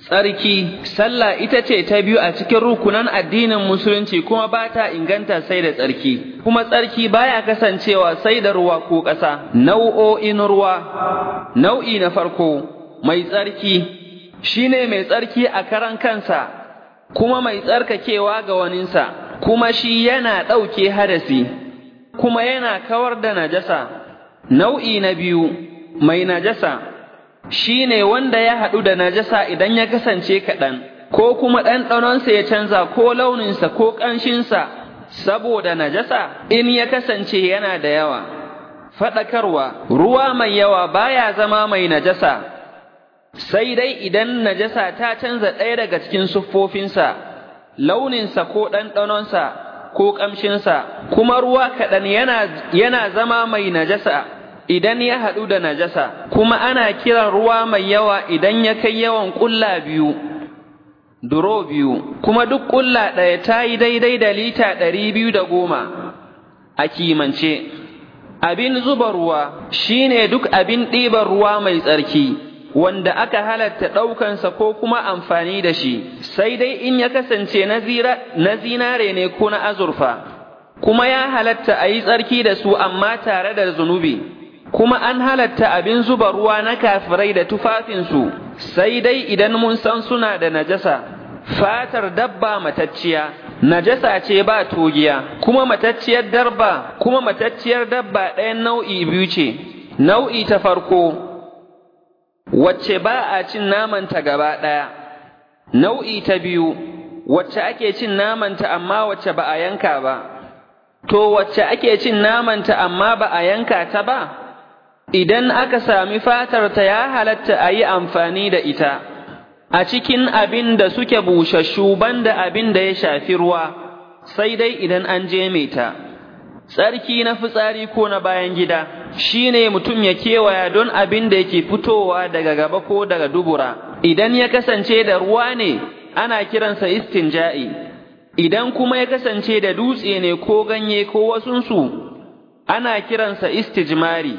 tsarki sallah ita ce ta biyu a cikin rukunan addinin musulunci kuma ba ta inganta sai da tsarki kuma tsarki baya kasancewa sai da ruwa ko ƙasa nau'o'in ruwa nau'i na farko mai tsarki shine mai tsarki a karan kansa kuma mai tsarkakewa ga waninsa kuma shi yana ɗauke hadasi kuma yana kawar da najasa nau'i na biyu mai najasa shi ne wanda ya haɗu da najasa idan ya kasance kaɗan, ko kuma ɗanɗanonsa ya canza ko launinsa ko ƙanshinsa saboda najasa in ya kasance yana da yawa. Faɗakarwa, ruwa mai yawa baya zama mai najasa, sai dai idan najasa ta canza ɗaya daga cikin siffofinsa, launinsa ko ɗanɗanonsa ko ƙamshinsa, kuma ruwa kaɗan yana zama mai najasa. idan ya haɗu da najasa, kuma ana kiran ruwa mai yawa idan ya kai yawan ƙulla biyu, duro biyu, kuma duk ƙulla ɗaya ta yi daidai da lita ɗari biyu da goma a kimance. Abin zuba ruwa shi ne duk abin ɗiban ruwa mai tsarki, wanda aka halatta ɗaukansa ko kuma amfani da shi, sai dai in ya kasance na zinare ne ko na azurfa, kuma ya halatta a yi tsarki da su amma tare da zunubi. kuma an halatta abin zuba ruwa na kafirai da tufafinsu, sai dai idan mun san suna da najasa, fatar dabba matacciya, najasa ce ba togiya, kuma matacciyar dabba, kuma matacciyar dabba ɗayan nau'i biyu ce, nau'i ta farko, wacce ba a cin namanta gaba ɗaya, nau'i ta biyu, wacce ake cin namanta amma wacce ba a yanka ba, to wacce ake cin namanta amma ba a yanka ta ba? idan aka sami fatarta ya halatta a yi amfani da ita, a cikin abin da suke bushashu banda abin da ya shafi ruwa, sai dai idan an je ta. Tsarki na fitsari ko na bayan gida shi ne mutum ya kewaya don abin da yake fitowa daga gaba ko daga dubura, idan ya kasance da ruwa ne ana kiransa istinja'i, idan kuma ya kasance da dutse ne ko ganye ko wasunsu ana kiransa istijmari.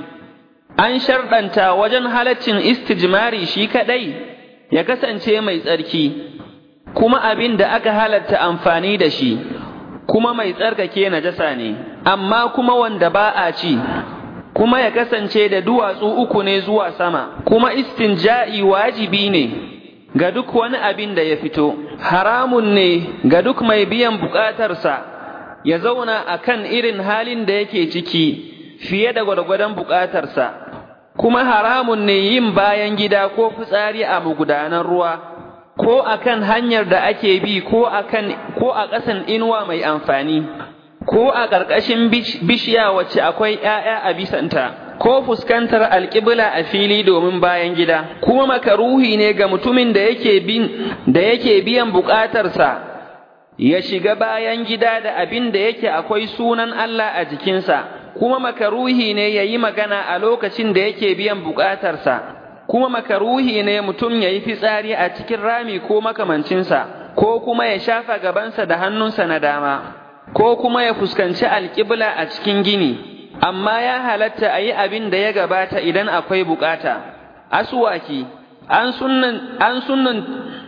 an sharɗanta wajen halaccin istijmari shi kaɗai ya kasance mai tsarki, kuma abin da aka halatta amfani da shi, kuma mai tsarkake najasa ne, amma kuma wanda ba a ci, kuma ya kasance da duwatsu uku ne zuwa sama, kuma istinja'i wajibi ne ga duk wani abin da ya fito, haramun ne ga duk mai biyan buƙatarsa ya zauna a kan irin halin da yake ciki fiye da gwargwadon buƙatarsa. kuma haramun ne yin bayan gida ko fitsari a magudanan ruwa, ko a kan hanyar da ake bi ko a ko a ƙasan inuwa mai amfani, ko a ƙarƙashin bishiya wacce akwai ‘ya'ya a bisanta, ko fuskantar alƙibla a fili domin bayan gida, kuma makaruhi ne ga mutumin da yake bin da yake biyan buƙatarsa ya shiga bayan gida da abin da yake akwai sunan Allah a jikinsa. kuma makaruhi ne ya yi magana a lokacin da yake biyan bukatarsa, kuma makaruhi ne mutum ya yi fitsari a cikin rami ko makamancinsa, ko kuma ya shafa gabansa da hannunsa na dama, ko kuma ya fuskanci alƙibla a cikin gini, amma ya halatta a yi abin da ya gabata idan akwai bukata. Asuwaki, an sunan, an sunan,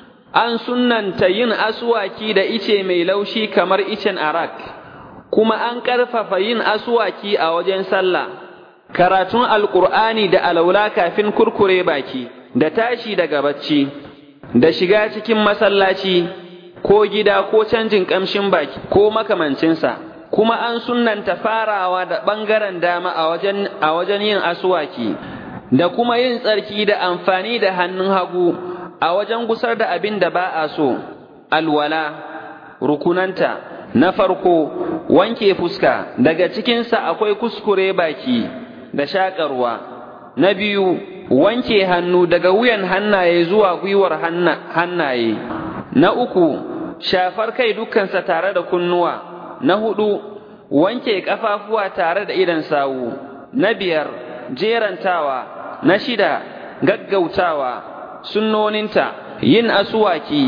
an sunanta yin asuwaki da ice mai laushi kamar icen arak. kuma an ƙarfafa yin asuwaki a wajen sallah, karatun alƙur'ani da alaula kafin kurkure baki, da tashi daga bacci, da shiga cikin masallaci, ko gida ko canjin ƙamshin baki, ko makamancinsa, kuma an sunnanta farawa da ɓangaren dama a wajen, a wajen yin asuwaki, da kuma yin tsarki da amfani da hannun hagu a wajen gusar da abin da ba a so, alwala, rukunanta, na farko wanke fuska daga cikinsa akwai kuskure baki da shaƙarwa na biyu wanke hannu daga wuyan hannaye zuwa gwiwar hannaye na uku shafar kai dukkansa tare da kunnuwa na hudu wanke ƙafafuwa tare da idan sawu na biyar jerantawa na shida gaggautawa sunnoninta yin asuwaki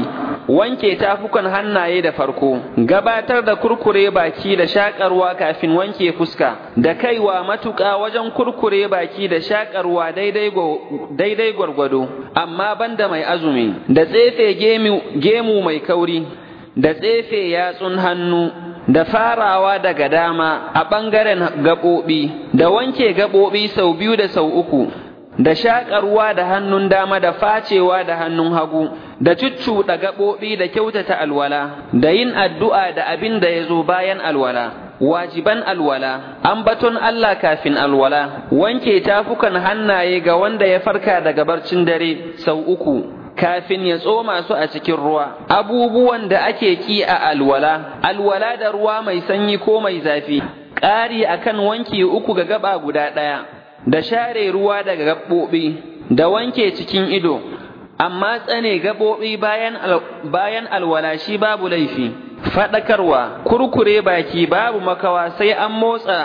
wanke tafukan hannaye da farko gabatar da kurkure baki da shakarwa kafin wanke fuska da kaiwa matuƙa wajen kurkure baki da shakarwa daidai gwargwado amma banda mai azumi da tsefe gemu mai kauri da tsefe yatsun hannu da farawa daga dama a ɓangaren gaɓoɓi da wanke gaɓoɓi sau biyu da sau uku da shaƙarwa da hannun dama da facewa da hannun hagu da cuccuɗa gaɓoɓi da kyautata alwala da yin addu'a da abin da ya zo bayan alwala wajiban alwala ambaton Allah kafin alwala wanke tafukan hannaye ga wanda ya farka daga barcin dare sau uku kafin ya tsoma su a cikin ruwa abubuwan da ake ki a alwala alwala da ruwa mai sanyi ko mai zafi ƙari akan wanki uku ga gaba guda ɗaya da share ruwa daga gaɓoɓi da wanke cikin ido amma tsane gaɓoɓi bayan, al, bayan alwala shi babu laifi faɗakarwa kurkure baki babu makawa sai an motsa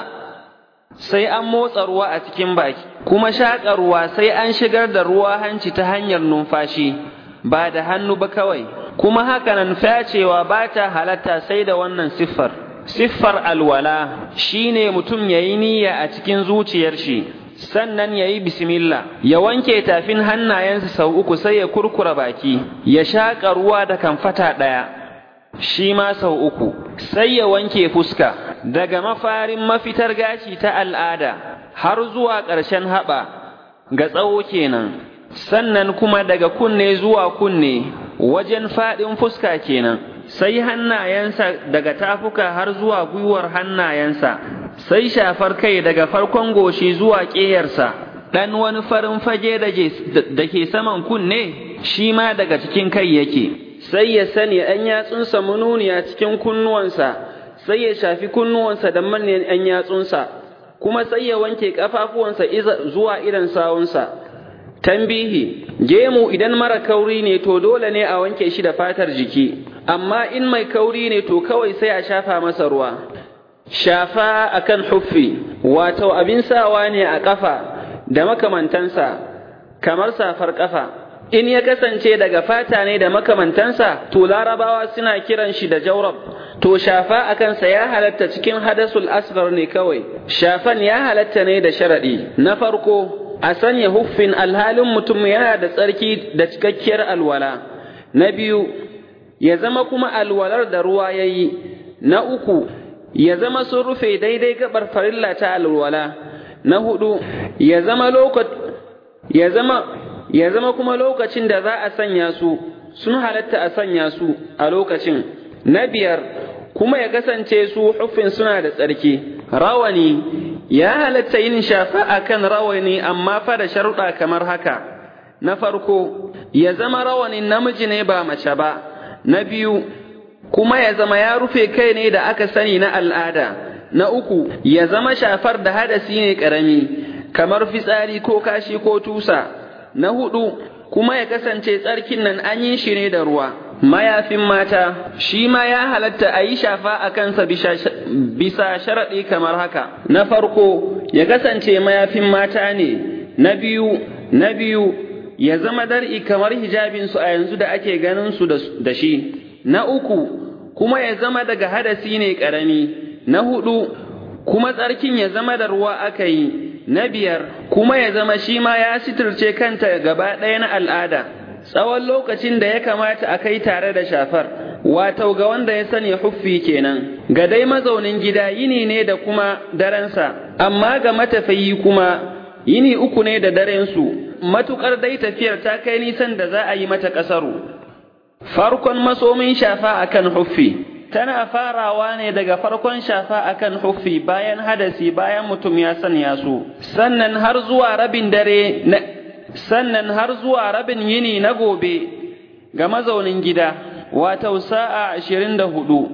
sai an motsa ruwa a cikin baki kuma shaƙa ruwa sai an shigar da ruwa hanci ta hanyar numfashi ba da hannu ba kawai kuma hakanan fyacewa ba ta halatta sai da wannan siffar siffar alwala shine mutum ya yi niyya a cikin zuciyar shi sannan ya yi bismillah ya wanke tafin hannayensa sau uku sai ya kurkura baki ya shaƙa ruwa da kamfata ɗaya shi ma sau uku sai ya wanke fuska daga mafarin mafitar gashi ta al'ada har zuwa ƙarshen haɓa ga tsawo kenan sannan kuma daga kunne zuwa kunne wajen faɗin fuska kenan sai hannayensa daga tafuka har zuwa gwiwar hannayensa sai shafar kai daga farkon goshi zuwa ƙeyarsa ɗan wani farin fage da ke saman kunne shi ma daga cikin kai yake sai ya sani ‘yan yatsunsa mununiya cikin kunnuwansa sai ya shafi kunnuwansa da manyan ‘yan yatsunsa kuma sai ya wanke ƙafafuwansa zuwa idan sawunsa tambihi gemu idan mara kauri ne to dole ne a wanke shi da fatar jiki amma in mai kauri ne to kawai sai a shafa masa ruwa shafa akan huffi wato abin sawa ne a ƙafa da makamantansa kamar safar ƙafa in ya kasance daga fata ne da makamantansa to larabawa suna kiran shi da jaurab to shafa a kansa ya halatta cikin hadasul asghar ne kawai shafan ya halatta ne da sharaɗi na farko a sanya huffin alhalin mutum yana da tsarki da cikakkiyar alwala na biyu ya zama kuma alwalar da ruwa ya yi na uku ya zama sun rufe daidai gabar farilla ta alwala na hudu ya zama ya zama ya zama kuma lokacin da za a sanya su sun halatta a sanya su a lokacin na biyar kuma ya kasance su huffin suna da tsarki rawani ya halatta yin shafa a kan rawani amma fa da sharuɗa kamar haka na farko ya zama rawanin namiji ne ba mace ba na biyu kuma ya zama ya rufe kai ne da aka sani na al'ada na uku ya zama shafar da hadasi ne ƙarami kamar fitsari ko kashi ko tusa na hudu kuma ya kasance tsarkin nan an yi shi ne da ruwa mayafin mata shi ma ya halatta a yi shafa a kansa bisa sharaɗi kamar haka na farko ya kasance mayafin mata ne na biyu na biyu ya zama dar'i kamar hijabinsu a yanzu da ake ganin su da shi na uku kuma ya zama daga hadasi ne ƙarami na hudu kuma tsarkin ya zama da ruwa aka yi na biyar kuma ya zama shi ma ya sitirce kanta gaba ɗaya na al'ada tsawon lokacin da ya kamata a kai tare da shafar wato ga wanda ya sani huffi kenan ga dai mazaunin gida yini ne da kuma darensa amma ga matafiyi kuma yini uku ne da darensu matukar dai tafiyar ta kai nisan da za a yi mata ƙasaru farkon masomin shafa akan huffi tana farawa ne daga farkon shafa akan huffi bayan hadasi bayan mutum ya sanya su sannan har zuwa rabin dare na sannan har zuwa rabin yini na gobe ga mazaunin gida wato sa'a ashirin da hudu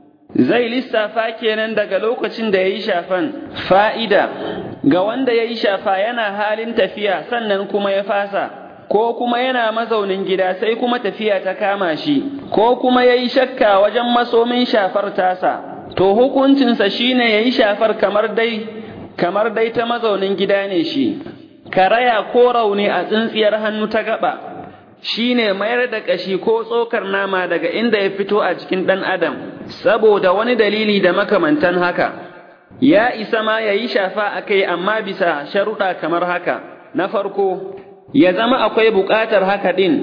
zai lissafa kenan daga lokacin da ya yi shafan fa'ida ga wanda ya yi shafa yana halin tafiya sannan kuma ya fasa ko kuma yana mazaunin gida sai kuma tafiya ta kama shi ko kuma ya yi shakka wajen masomin shafar tasa to hukuncinsa shine ya yi shafar kamar dai kamar dai ta mazaunin gida ne shi karaya ko rauni a tsintsiyar hannu ta gaba shine mayar da ƙashi ko tsokar nama daga inda ya fito a cikin ɗan adam saboda wani dalili da makamantan haka ya isa ma ya yi shafa a kai amma bisa sharuɗa kamar haka na farko ya zama akwai buƙatar haka ɗin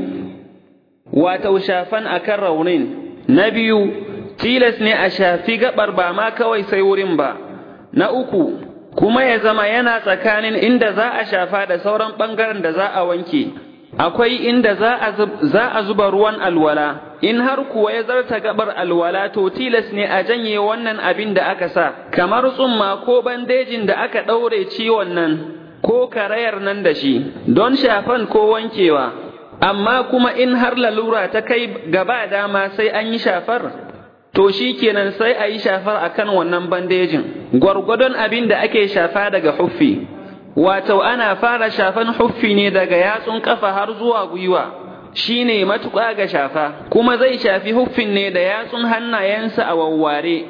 wato shafan akan raunin na biyu tilas ne a shafi gaɓar ba ma kawai sai wurin ba na uku kuma ya zama yana tsakanin inda za a shafa da sauran ɓangaren da za a wanke akwai inda za a zuba ruwan alwala in har kuwa ya zarta gabar alwala to tilas ne a janye wannan abin da aka sa kamar tsumma ko bandejin da aka ɗaure ciwon nan ko karayar nan da shi don shafan ko wankewa amma kuma in har lalura ta kai gaba dama sai an yi shafar to shi kenan sai a yi shafar akan wannan bandejin gwargwadon abin da ake shafa daga huffi wato ana fara shafan huffi ne daga yatsun kafa har zuwa gwiwa shine matuƙa ga shafa kuma zai shafi huffin ne da yatsun hannayensa a wawware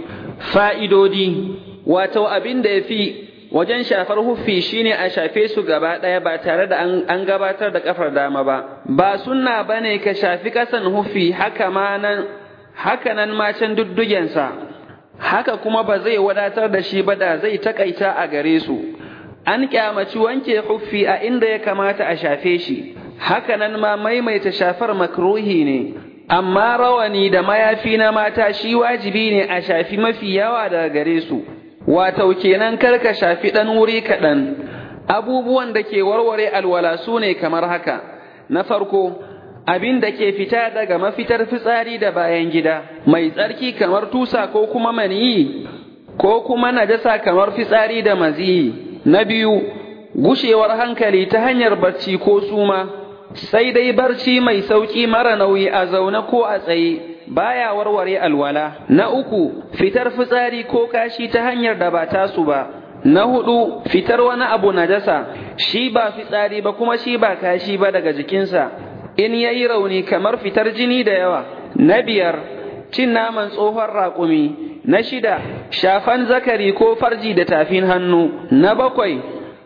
fa'idodi wato abin da ya fi wajen shafar huffi shine a shafe su gaba ɗaya ba tare da an gabatar da kafar dama ba ba sunna bane ka shafi ƙasan huffi haka ma nan haka nan ma can duddugensa haka kuma ba zai wadatar da shi ba da zai takaita a gare su an kyamaci wanke huffi a inda ya kamata a shafe shi haka nan ma maimaita shafar makruhi ne amma rawani da mayafi na mata shi wajibi ne a shafi mafi yawa daga gare su wato kenan karka shafi ɗan wuri kaɗan abubuwan da ke warware alwala su ne kamar haka na farko abin da ke fita daga mafitar fitsari da bayan gida mai tsarki kamar tusa ko kuma maniyi ko kuma najasa kamar fitsari da maziyi na biyu gushewar hankali ta hanyar barci ko suma sai dai barci mai sauƙi mara nauyi a zaune ko a tsaye baya warware alwala na uku fitar fitsari ko kashi ta hanyar da ba tasu ba na hudu fitar wani abu najasa shi ba fitsari ba kuma shi ba kashi ba daga jikinsa in yayi rauni kamar fitar jini da yawa na biyar cin naman tsohon raƙumi na shida shafan zakari ko farji da tafin hannu na bakwai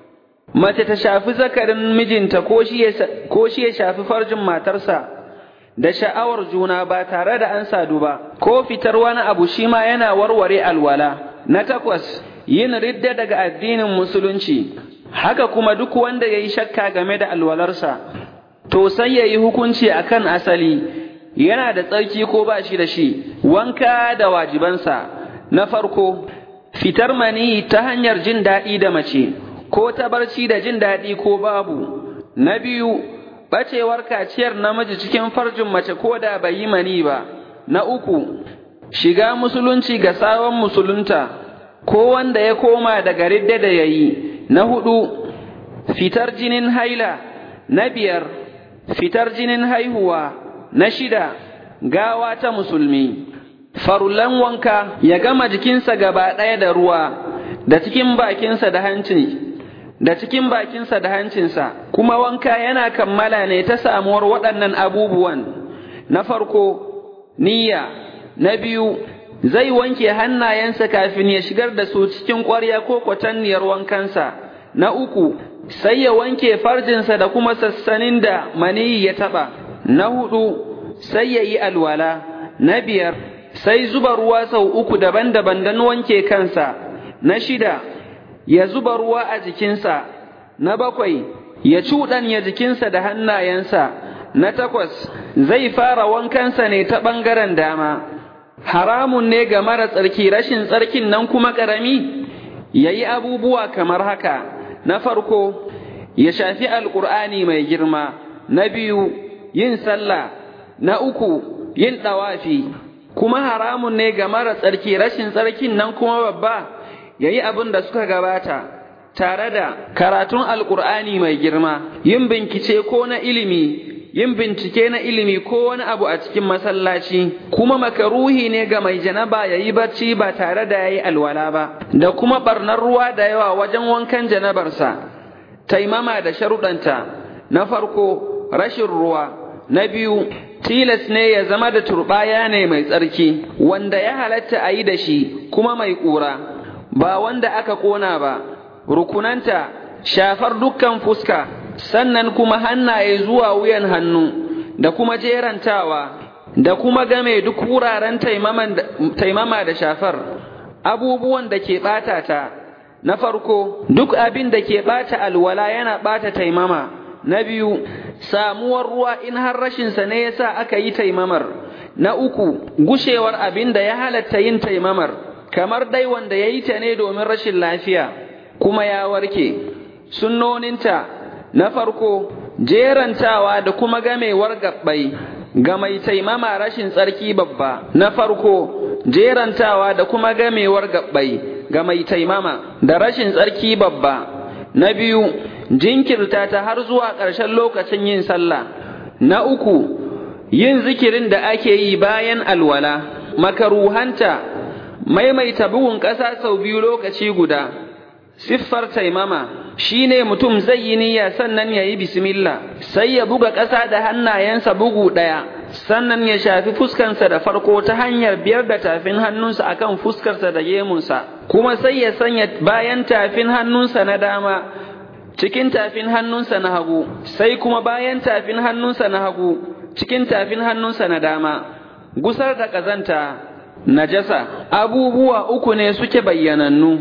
mace ta shafi zakarin mijinta ko shi ya shafi farjin matarsa da sha'awar juna ba tare da an sadu ba ko fitar wani abu shi ma yana warware alwala na takwas yin ridda daga addinin musulunci haka kuma duk wanda ya yi shakka game da alwalarsa to sai ya yi hukunci akan asali yana da tsarki ko ba shi da shi wanka da wajibansa na farko fitar mani ta hanyar jin daɗi da mace ko ta barci da jin daɗi ko babu na biyu ɓacewar kaciyar namiji cikin farjin mace ko da bai yi mani ba na uku shiga musulunci ga sabon musulunta ko wanda ya koma daga ridda da ya yi na hudu fitar jinin haila na biyar fitar jinin haihuwa na shida gawa ta musulmi farullan wanka ya gama jikinsa gaba ɗaya da ruwa da cikin bakinsa da hanci da cikin bakinsa da hancinsa kuma wanka yana kammala ne ta samuwar waɗannan abubuwan na farko niyya na biyu zai wanke hannayensa kafin ya shigar da su cikin ƙwarya ko kwatanniyar wankansa na uku sai ya wanke farjinsa da kuma sassanin da maniyi ya taɓa na hudu sai ya yi alwala na biyar sai zuba ruwa sau uku daban-daban don wanke kansa na shida ya zuba ruwa a jikinsa na bakwai ya cuɗanya jikinsa da hannayensa na takwas zai fara wankansa ne ta ɓangaren dama haramun ne ga mara tsarki rashin tsarkin nan kuma ƙarami ya yi abubuwa kamar haka na farko ya shafi alƙur'ani mai girma na biyu yin sallah na uku yin ɗawafi kuma haramun ne ga mara tsarki rashin tsarkin nan kuma babba ya yi abin da suka gabata tare da karatun alƙur'ani mai girma yin bincike ko na ilimi yin bincike na ilimi ko wani abu a cikin masallaci kuma makaruhi ne ga mai janaba ya yi barci ba tare da ya yi alwala ba da kuma barnar ruwa da yawa wajen wankan janabarsa taimama da sharuɗanta na farko rashin ruwa na biyu tilas ne ya zama da turɓaya ne mai tsarki wanda ya halatta a yi da shi kuma mai ƙura ba wanda aka ƙona ba rukunanta shafar dukkan fuska sannan kuma hannaye zuwa wuyan hannu da kuma jerantawa da kuma game duk wuraren taimama da shafar abubuwan da ke ɓata ta na farko duk abin da ke ɓata alwala yana ɓata taimama na biyu samuwar ruwa in har rashinsa ne yasa aka yi taimamar na uku gushewar abin da ya halatta yin taimamar kamar dai wanda ya yi ta ne domin rashin lafiya kuma ya warke sunnoninta na farko jerantawa da kuma gamewar gabbai ga mai taimama rashin tsarki babba na farko jerantawa da kuma gamewar gabbai ga mai taimama da rashin tsarki babba na biyu jinkirta ta har zuwa ƙarshen lokacin yin sallah na uku yin zikirin da ake yi bayan alwala makaruhanta maimaita bugun ƙasa sau biyu lokaci guda siffar taimama shine mutum zai yi niyya sannan ya yi bismillah sai ya buga ƙasa da hannayensa bugu ɗaya sannan ya shafi fuskansa da farko ta hanyar biyar da tafin hannunsa akan fuskarsa da gemunsa kuma sai ya sanya bayan tafin hannunsa na dama cikin tafin hannunsa na hagu sai kuma bayan tafin hannunsa na hagu cikin tafin hannunsa na dama gusar da ƙazanta najasa abubuwa uku ne suke bayyanannu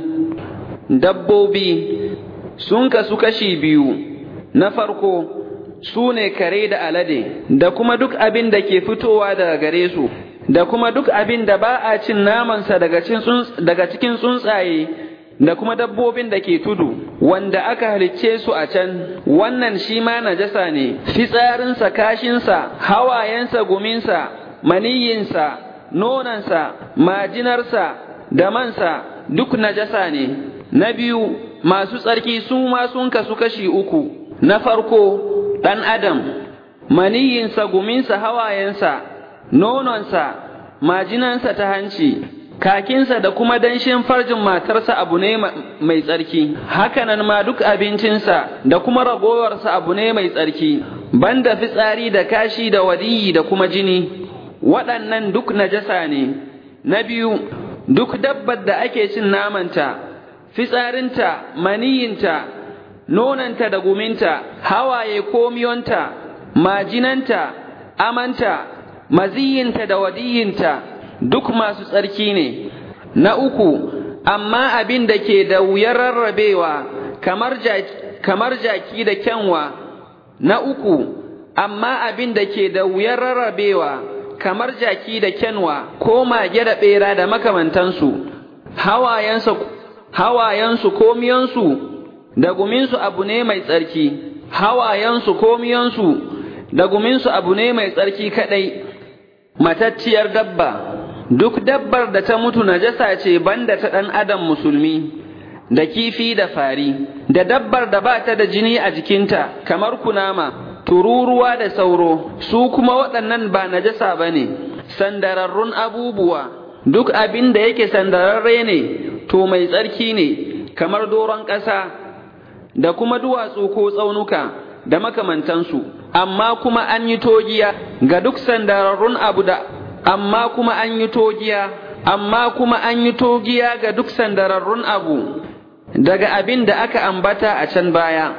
dabbobi sun kasu kashi biyu na farko su ne kare da alade da kuma duk abin da ke fitowa daga gare su da kuma duk abin da ba a cin namansa daga cikin tsuntsaye da kuma dabbobin da ke tudu wanda aka halicce su a can wannan shi ma najasa ne fitsarinsa kashinsa hawayensa guminsa maniyinsa nonansa majinarsa da mansa duk najasa ne na biyu masu tsarki su ma sun kasu kashi uku na farko ɗan adam maniyinsa guminsa hawayensa nononsa majinansa ta hanci kakinsa da kuma danshin farjin matarsa abu ne mai tsarki hakanan ma duk abincinsa da kuma ragowarsa abu ne mai tsarki banda fitsari da kashi da wadiyi da kuma jini waɗannan duk najasa ne na biyu duk dabbar da ake cin namanta fitsarinta maniyinta nonanta da guminta hawaye ko miyonta majinanta amanta maziyinta da wadiyinta duk masu tsarki ne na uku amma abin da ke da wuyar rarrabewa kamar jaki, kamar jaki da kyanwa na uku amma abin da ke da wuyar rarrabewa kamar jaki da kyanwa ko mage da ɓera da makamantansu hawayensu hawayensu ko miyansu da guminsu abu ne mai tsarki hawayensu ko miyansu da guminsu abu ne mai tsarki kaɗai matacciyar dabba duk dabbar da ta mutu najasa ce banda ta ɗan adam musulmi da kifi da fari da dabbar da ba ta da jini a jikinta kamar kunama tururuwa da sauro su kuma waɗannan ba najasa ba ne sandararrun abubuwa duk abin da yake sandararre ne to mai tsarki ne kamar doron ƙasa da kuma duwatsu ko tsaunuka da makamantansu amma kuma an yi togiya ga duk sandararrun abu da amma kuma an yi togiya amma kuma an yi togiya ga duk sandararrun abu daga abin da aka ambata a can baya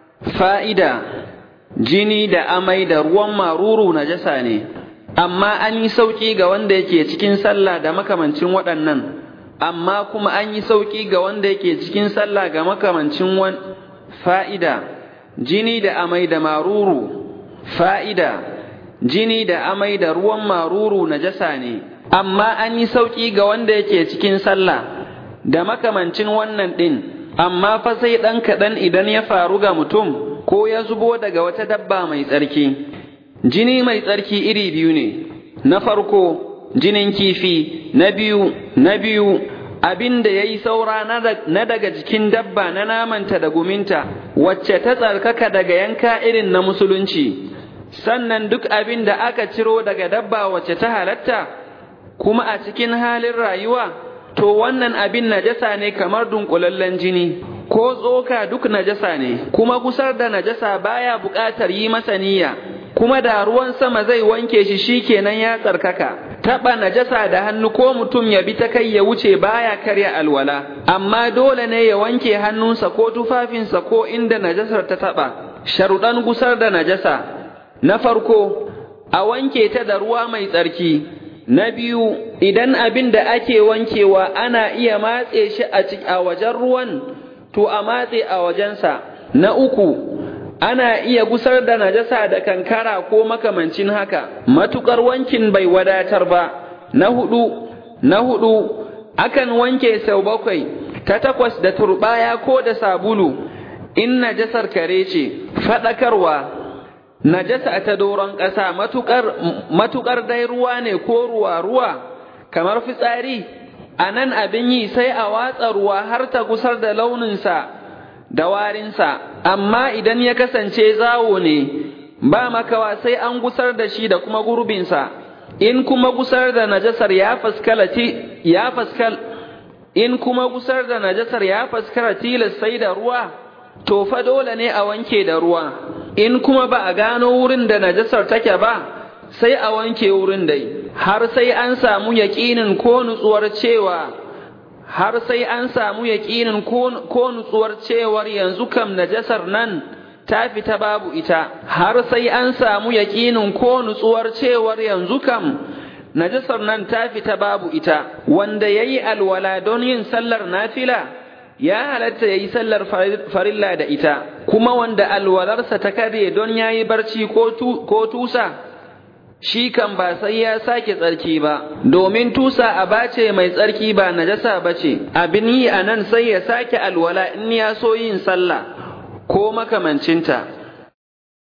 fa'ida jini da amai da ruwan maruru najasa ne amma an yi sauƙi ga wanda yake cikin sallah da makamancin waɗannan amma kuma an yi sauƙi ga wanda yake cikin sallah ga makamancin wan fa'ida jini da amai da maruru fa'ida jini da amai da ruwan maruru najasa ne amma an yi sauƙi ga wanda yake cikin sallah da makamancin wannan ɗin amma fa sai ɗan kaɗan idan ya faru ga mutum ko ya zubo daga wata dabba mai tsarki jini mai tsarki iri biyu ne na farko jinin kifi na biyu na biyu abin da ya yi saura na daga jikin dabba na namanta da guminta wacce ta tsarkaka daga yanka irin na musulunci sannan duk abin da aka ciro daga dabba wacce ta halatta kuma a cikin halin rayuwa to wannan abin najasa ne kamar dunkulallen jini ko tsoka duk najasa ne kuma kusar da najasa baya buƙatar yi masa niyya kuma da ruwan sama zai wanke shi shikenan ya tsarkaka taɓa najasa da hannu ko mutum ya bi ta kai ya wuce baya karya alwala amma dole ne ya wanke hannunsa ko tufafinsa ko inda najasar ta taɓa sharuɗan gusar da najasa na farko a wanke ta da ruwa mai tsarki. Na biyu, idan abin da ake wankewa ana iya matse shi a wajen ruwan, to a matse a wajensa. Na uku, ana iya gusar da najasa da kankara ko makamancin haka, matuƙar wankin bai wadatar ba. Na hudu, na hudu, akan wanke sau bakwai, ta takwas da turbaya ko da sabulu, in najasar kare ce, faɗakarwa. najasa ta doron ƙasa matuƙar dai ruwa ne ko ruwa-ruwa kamar fitsari a nan abin yi sai a watsa ruwa har ta gusar da launinsa da warinsa amma idan ya kasance zawo ne ba makawa sai an gusar da shi da kuma gurbinsa in kuma gusar da najasar ya faskalati ya faskal in kuma gusar da najasar ya faskara tilas sai da ruwa to fa dole ne a wanke da ruwa in kuma ba a gano wurin da najasar take ba sai a wanke wurin dai har sai an samu yaƙinin ko nutsuwar cewa har sai an samu yaƙinin ko nutsuwar cewar yanzu kam najasar nan ta fita babu ita har sai an samu yaƙinin ko nutsuwar cewar yanzu kam najasar nan ta fita babu ita wanda yayi alwala don yin sallar nafila ya halatta ya yi sallar farilla da ita, kuma wanda alwalarsa ta kare don ya yi barci ko tusa, shi kan ba sai ya sake tsarki ba, domin tusa a bace mai tsarki ba najasa ba ce, abin yi a nan sai ya sake alwala in ya so yin sallah ko makamancinta.